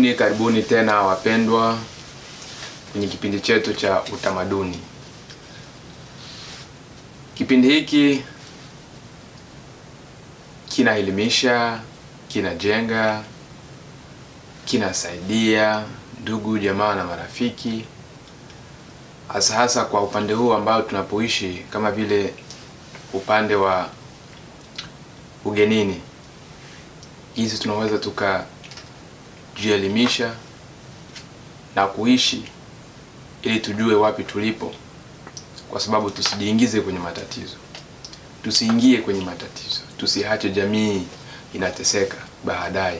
Karibuni, karibuni tena wapendwa kwenye kipindi chetu cha utamaduni. Kipindi hiki kinaelimisha, kinajenga, kinasaidia ndugu jamaa na marafiki, hasa hasa kwa upande huu ambao tunapoishi, kama vile upande wa ugenini, jinsi tunaweza tukajielimisha na kuishi ili tujue wapi tulipo, kwa sababu tusijiingize kwenye matatizo, tusiingie kwenye matatizo, tusiache jamii inateseka baadaye.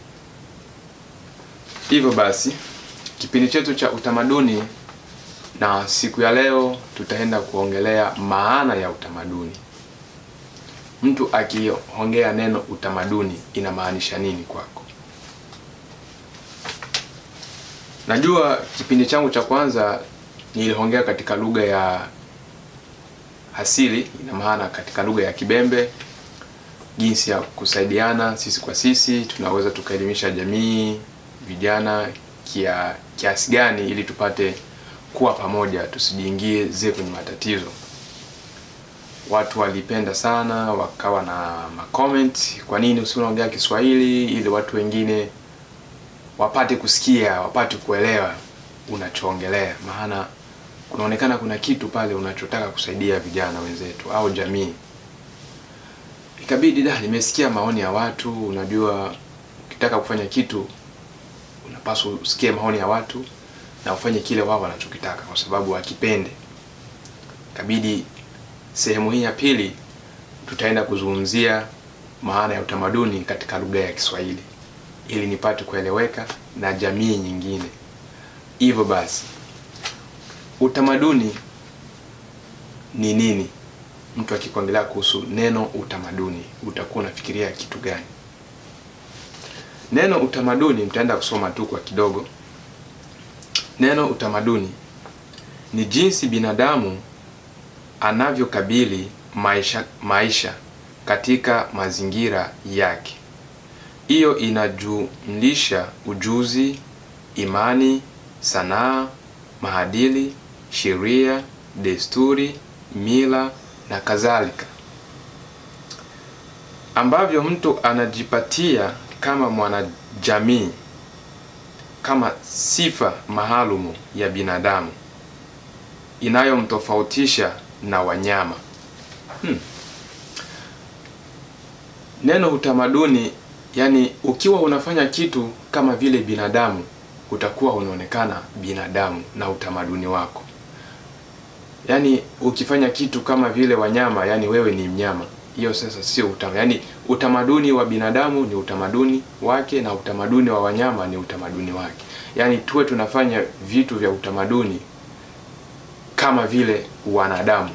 Hivyo basi, kipindi chetu cha utamaduni, na siku ya leo tutaenda kuongelea maana ya utamaduni. Mtu akiongea neno utamaduni inamaanisha nini kwako? Najua kipindi changu cha kwanza niliongea katika lugha ya asili, ina maana katika lugha ya Kibembe, jinsi ya kusaidiana sisi kwa sisi, tunaweza tukaelimisha jamii, vijana kia kiasi gani ili tupate kuwa pamoja, tusijiingize kwenye matatizo. Watu walipenda sana, wakawa na macomment, kwa nini usiongea Kiswahili ili watu wengine wapate kusikia, wapate kuelewa unachoongelea, maana kunaonekana kuna kitu pale unachotaka kusaidia vijana wenzetu au jamii. Ikabidi da, nimesikia maoni ya watu. Unajua, ukitaka kufanya kitu unapaswa usikie maoni ya watu na ufanye kile wao wanachokitaka, kwa sababu wakipende. Ikabidi sehemu hii ya pili tutaenda kuzungumzia maana ya utamaduni katika lugha ya Kiswahili ili nipate kueleweka na jamii nyingine. Hivyo basi, utamaduni ni nini? Mtu akikuongelea kuhusu neno utamaduni, utakuwa unafikiria kitu gani? Neno utamaduni, mtaenda kusoma tu kwa kidogo. Neno utamaduni ni jinsi binadamu anavyokabili maisha, maisha katika mazingira yake. Hiyo inajumlisha ujuzi, imani, sanaa, maadili, sheria, desturi, mila na kadhalika, ambavyo mtu anajipatia kama mwanajamii kama sifa maalumu ya binadamu inayomtofautisha na wanyama. Hmm. Neno utamaduni Yaani, ukiwa unafanya kitu kama vile binadamu, utakuwa unaonekana binadamu na utamaduni wako. Yaani, ukifanya kitu kama vile wanyama, yaani wewe ni mnyama, hiyo sasa sio utamaduni. Yaani, utamaduni wa binadamu ni utamaduni wake na utamaduni wa wanyama ni utamaduni wake. Yaani, tuwe tunafanya vitu vya utamaduni kama vile wanadamu.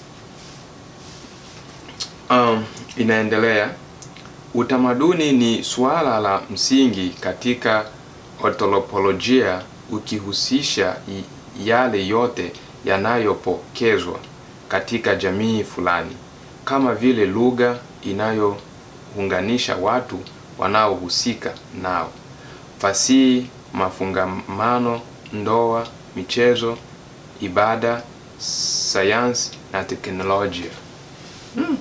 Um, inaendelea Utamaduni ni suala la msingi katika anthropolojia ukihusisha yale yote yanayopokezwa katika jamii fulani, kama vile lugha inayounganisha watu wanaohusika nao, fasihi, mafungamano, ndoa, michezo, ibada, sayansi na teknolojia. Hmm.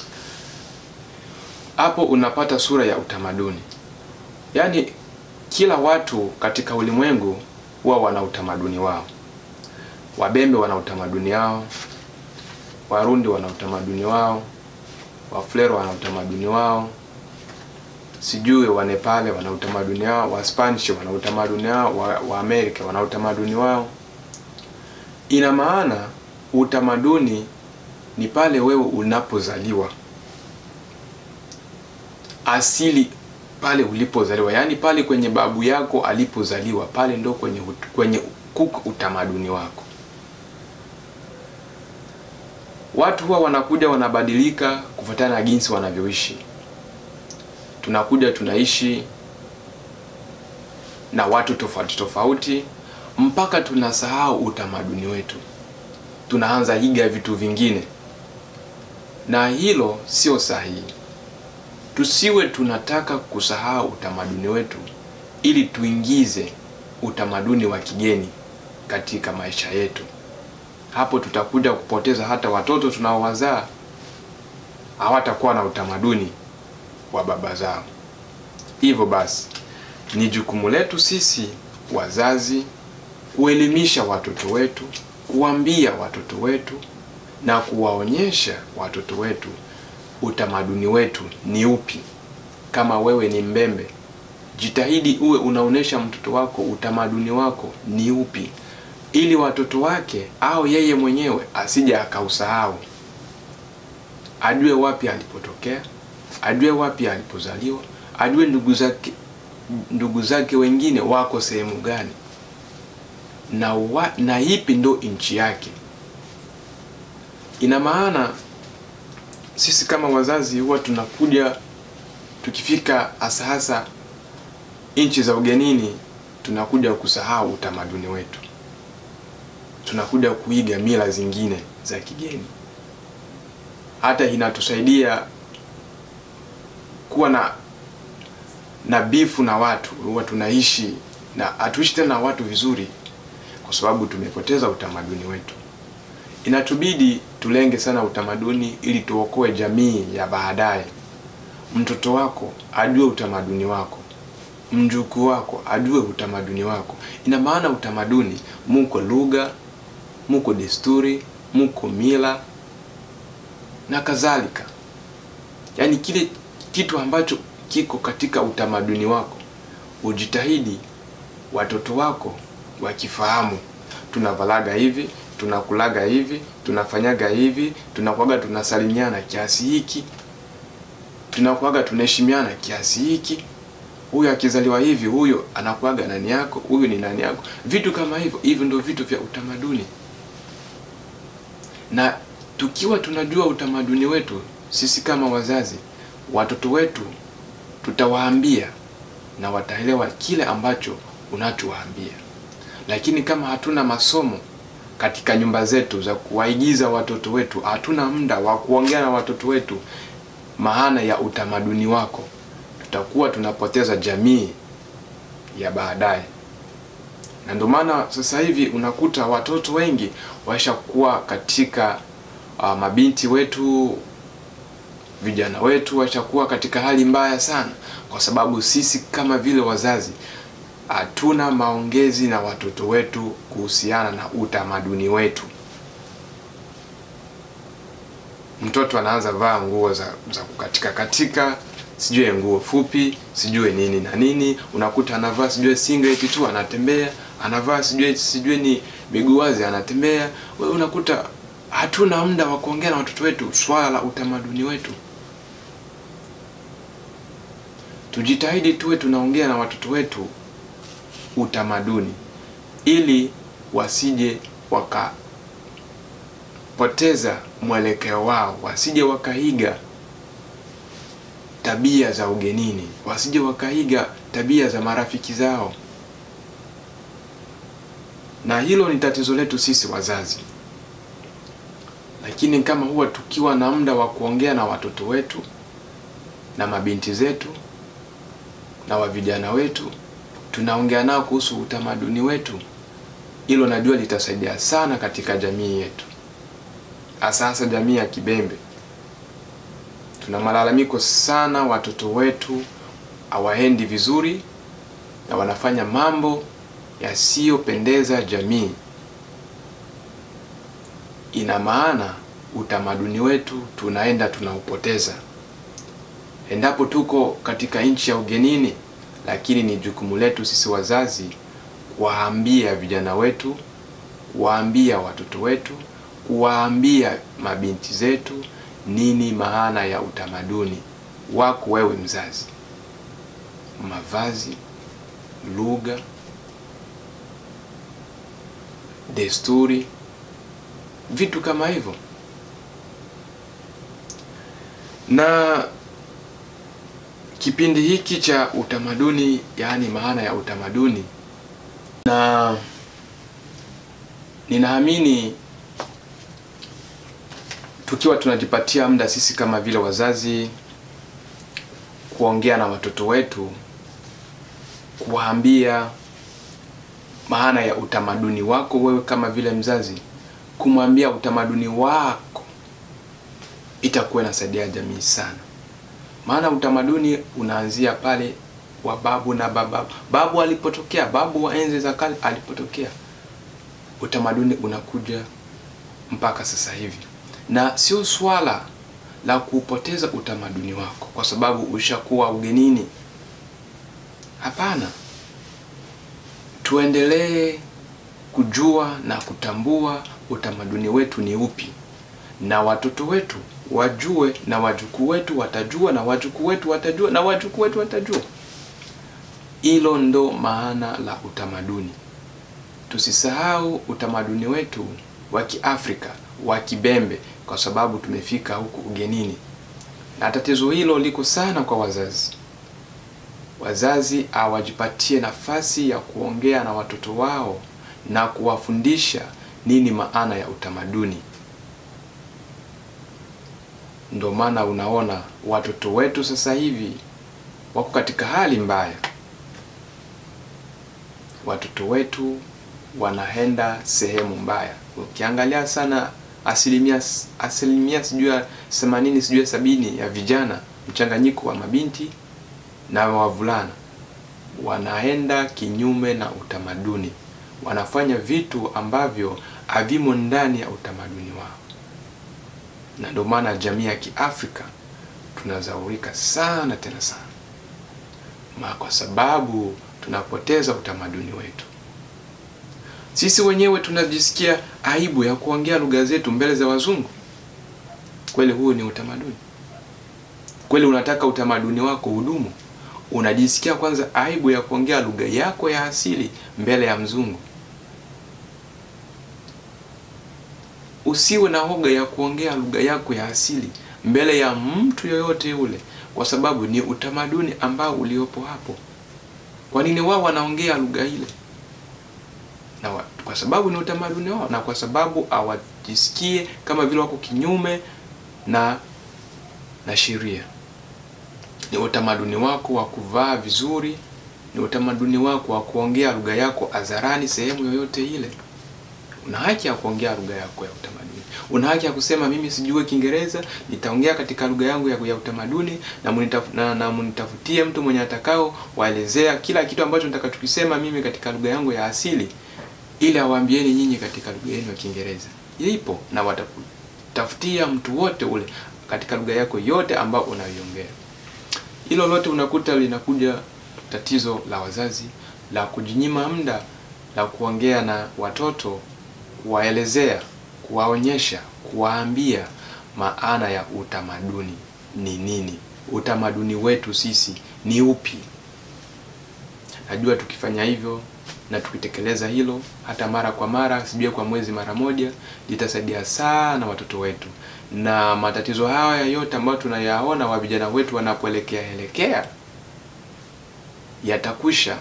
Hapo unapata sura ya utamaduni. Yaani kila watu katika ulimwengu huwa wana utamaduni wao. Wabembe wana utamaduni wao, Warundi wana utamaduni wao, Wafulero wana utamaduni wao, sijui Wanepale wana utamaduni wao, Waspanish wana utamaduni wao, wa, wa Amerika wana utamaduni wao. Ina maana utamaduni ni pale wewe unapozaliwa asili pale ulipozaliwa, yaani pale kwenye babu yako alipozaliwa, pale ndo kwenye kwenye kuko utamaduni wako. Watu huwa wanakuja wanabadilika kufuatana na jinsi wanavyoishi. Tunakuja tunaishi na watu tofauti tofauti mpaka tunasahau utamaduni wetu, tunaanza iga vitu vingine, na hilo sio sahihi. Tusiwe tunataka kusahau utamaduni wetu ili tuingize utamaduni wa kigeni katika maisha yetu. Hapo tutakuja kupoteza hata watoto tunaowazaa, hawatakuwa na utamaduni wa baba zao. Hivyo basi, ni jukumu letu sisi wazazi kuelimisha watoto wetu, kuambia watoto wetu na kuwaonyesha watoto wetu utamaduni wetu ni upi. Kama wewe ni Mbembe, jitahidi uwe unaonyesha mtoto wako utamaduni wako ni upi, ili watoto wake au yeye mwenyewe asije akausahau, ajue wapi alipotokea, ajue wapi alipozaliwa, ajue ndugu zake ndugu zake wengine wako sehemu gani na, wa, na ipi ndo nchi yake. Ina maana sisi kama wazazi huwa tunakuja tukifika hasa hasa nchi za ugenini, tunakuja kusahau utamaduni wetu, tunakuja kuiga mila zingine za kigeni. Hata inatusaidia kuwa na na bifu na watu, huwa tunaishi na hatuishi tena na watu vizuri, kwa sababu tumepoteza utamaduni wetu. Inatubidi tulenge sana utamaduni ili tuokoe jamii ya baadaye. Mtoto wako ajue utamaduni wako, mjukuu wako ajue utamaduni wako. Ina maana utamaduni, muko lugha, muko desturi, muko mila na kadhalika, yaani kile kitu ambacho kiko katika utamaduni wako, ujitahidi watoto wako wakifahamu. Tunavalaga hivi, tunakulaga hivi, tunafanyaga hivi, tunakuaga tunasalimiana kiasi hiki, tunakuaga tunaheshimiana kiasi hiki. Huyu akizaliwa hivi, huyo anakuaga nani yako, huyu ni nani yako, vitu kama hivyo. Hivyo ndio vitu vya utamaduni, na tukiwa tunajua utamaduni wetu sisi kama wazazi, watoto wetu tutawaambia na wataelewa kile ambacho unachowaambia. Lakini kama hatuna masomo katika nyumba zetu za kuwaigiza watoto wetu, hatuna muda wa kuongea na watoto wetu maana ya utamaduni wako, tutakuwa tunapoteza jamii ya baadaye. Na ndio maana sasa hivi unakuta watoto wengi washakuwa katika uh, mabinti wetu vijana wetu washakuwa katika hali mbaya sana, kwa sababu sisi kama vile wazazi hatuna maongezi na watoto wetu kuhusiana na utamaduni wetu. Mtoto anaanza vaa nguo za, za kukatika katika, sijue nguo fupi, sijue nini na nini, unakuta anavaa sijue singlet tu anatembea, anavaa sijue sijue ni miguu wazi anatembea. Wewe unakuta hatuna muda wa kuongea na watoto wetu swala la utamaduni wetu. Tujitahidi tuwe tunaongea na watoto wetu utamaduni, ili wasije wakapoteza mwelekeo wao, wasije wakaiga tabia za ugenini, wasije wakaiga tabia za marafiki zao. Na hilo ni tatizo letu sisi wazazi. Lakini kama huwa tukiwa na muda wa kuongea na watoto wetu na mabinti zetu na wa vijana wetu, tunaongea nao kuhusu utamaduni wetu, hilo najua litasaidia sana katika jamii yetu, hasa hasa jamii ya Kibembe. Tuna malalamiko sana, watoto wetu hawaendi vizuri na wanafanya mambo yasiyopendeza jamii. Ina maana utamaduni wetu tunaenda tunaupoteza endapo tuko katika nchi ya ugenini, lakini ni jukumu letu sisi wazazi kuwaambia vijana wetu, kuwaambia watoto wetu, kuwaambia mabinti zetu nini maana ya utamaduni wako wewe mzazi, mavazi, lugha, desturi, vitu kama hivyo na kipindi hiki cha utamaduni, yaani maana ya utamaduni, na ninaamini tukiwa tunajipatia muda sisi kama vile wazazi kuongea na watoto wetu, kuwaambia maana ya utamaduni wako wewe kama vile mzazi, kumwambia utamaduni wako itakuwa inasaidia jamii sana, maana utamaduni unaanzia pale wa babu na baba, babu alipotokea, babu wa enzi za kale alipotokea, utamaduni unakuja mpaka sasa hivi, na sio swala la kupoteza utamaduni wako kwa sababu ushakuwa ugenini. Hapana, tuendelee kujua na kutambua utamaduni wetu ni upi, na watoto wetu wajue, na wajukuu wetu watajua, na wajukuu wetu watajua, na wajukuu wetu watajua. Hilo ndo maana la utamaduni. Tusisahau utamaduni wetu wa Kiafrika wa Kibembe kwa sababu tumefika huku ugenini, na tatizo hilo liko sana kwa wazazi. Wazazi hawajipatie nafasi ya kuongea na watoto wao na kuwafundisha nini maana ya utamaduni. Ndio maana unaona watoto wetu sasa hivi wako katika hali mbaya. Watoto wetu wanaenda sehemu mbaya. Ukiangalia sana asilimia asilimia sijui ya themanini sijui ya sabini ya vijana mchanganyiko wa mabinti na wavulana wanaenda kinyume na utamaduni, wanafanya vitu ambavyo havimo ndani ya utamaduni wao, na ndio maana jamii ya Kiafrika tunazaurika sana tena sana ma kwa sababu tunapoteza utamaduni wetu. Sisi wenyewe tunajisikia aibu ya kuongea lugha zetu mbele za wazungu. Kweli huu ni utamaduni? Kweli unataka utamaduni wako hudumu? Unajisikia kwanza aibu ya kuongea lugha yako ya asili mbele ya mzungu? Usiwe na hoga ya kuongea lugha yako ya asili mbele ya mtu yoyote yule, kwa sababu ni utamaduni ambao uliopo hapo. Kwa nini wao wanaongea lugha ile? Na wa, kwa sababu ni utamaduni wao, na kwa sababu hawajisikie kama vile wako kinyume na na sheria. Ni utamaduni wako wa kuvaa vizuri, ni utamaduni wako wa kuongea lugha yako hadharani sehemu yoyote ile. Una haki ya kuongea lugha yako ya utamaduni. Una haki ya kusema mimi sijui Kiingereza, nitaongea katika lugha yangu ya, ya utamaduni na munitaf, na, na munitafutie mtu mwenye atakao waelezea kila kitu ambacho nitakachokisema mimi katika lugha yangu ya asili ili awaambieni nyinyi katika lugha yenu ya Kiingereza. Ipo na watakutafutia mtu wote ule katika lugha yako yote ambayo unaiongea. Hilo lote unakuta linakuja tatizo la wazazi la kujinyima muda la kuongea na watoto, kuwaelezea, kuwaonyesha, kuwaambia maana ya utamaduni ni nini, utamaduni wetu sisi ni upi. Najua tukifanya hivyo na tukitekeleza hilo hata mara kwa mara, sijui kwa mwezi mara moja, litasaidia sana watoto wetu, na matatizo haya yote ambayo tunayaona wa vijana wetu wanapoelekea elekea yatakwisha.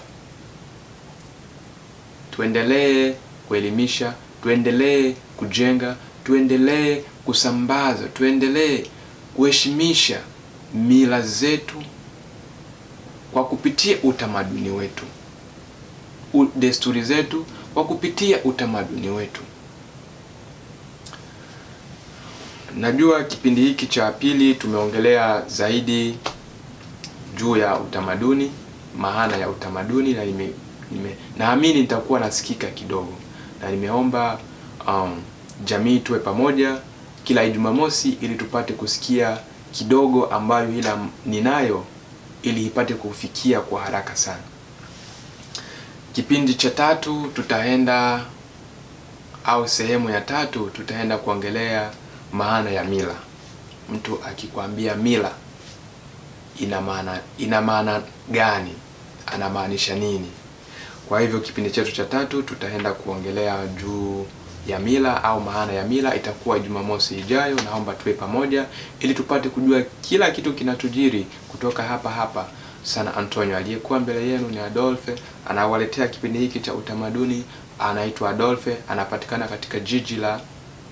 Tuendelee kuelimisha, tuendelee kujenga, tuendelee kusambaza, tuendelee kuheshimisha mila zetu kwa kupitia utamaduni wetu, desturi zetu kwa kupitia utamaduni wetu. Najua kipindi hiki cha pili tumeongelea zaidi juu ya utamaduni, maana ya utamaduni, na nime, nime naamini nitakuwa nasikika kidogo, na nimeomba um, jamii tuwe pamoja kila Ijumamosi ili tupate kusikia kidogo ambayo ila ninayo ili ipate kufikia kwa haraka sana. Kipindi cha tatu tutaenda au sehemu ya tatu tutaenda kuongelea maana ya mila. Mtu akikwambia mila ina maana ina maana gani? Anamaanisha nini? Kwa hivyo kipindi chetu cha tatu tutaenda kuongelea juu ya mila au maana ya mila, itakuwa Jumamosi ijayo. Naomba tuwe pamoja ili tupate kujua kila kitu kinachojiri kutoka hapa hapa San Antonio. Aliyekuwa mbele yenu ni Adolphe, anawaletea kipindi hiki cha utamaduni. Anaitwa Adolphe, anapatikana katika jiji la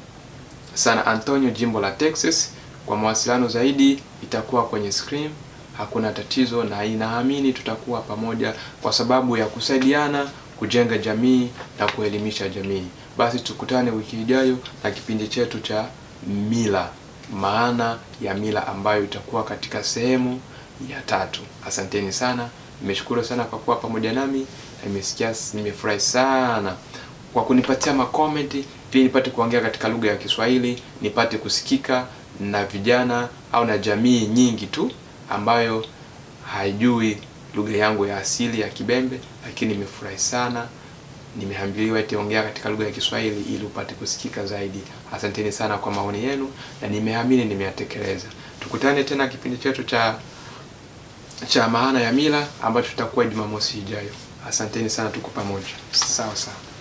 San Antonio, jimbo la Texas. Kwa mawasiliano zaidi itakuwa kwenye screen hakuna tatizo, na inaamini tutakuwa pamoja kwa sababu ya kusaidiana kujenga jamii na kuelimisha jamii. Basi tukutane wiki ijayo na kipindi chetu cha mila, maana ya mila ambayo itakuwa katika sehemu ya tatu. Asanteni sana, nimeshukuru sana kwa kuwa pamoja nami, na nimesikia nimefurahi sana kwa kunipatia makomenti ili nipate kuongea katika lugha ya Kiswahili, nipate kusikika na vijana au na jamii nyingi tu ambayo haijui lugha yangu ya asili ya Kibembe, lakini nimefurahi sana, nimeambiliwa eti ongea katika lugha ya Kiswahili ili upate kusikika zaidi. Asanteni sana kwa maoni yenu, na nimeamini nimeyatekeleza. Tukutane tena kipindi chetu cha cha maana ya mila ambacho tutakuwa Jumamosi ijayo. Asanteni sana, tuko pamoja. Sawa sawa.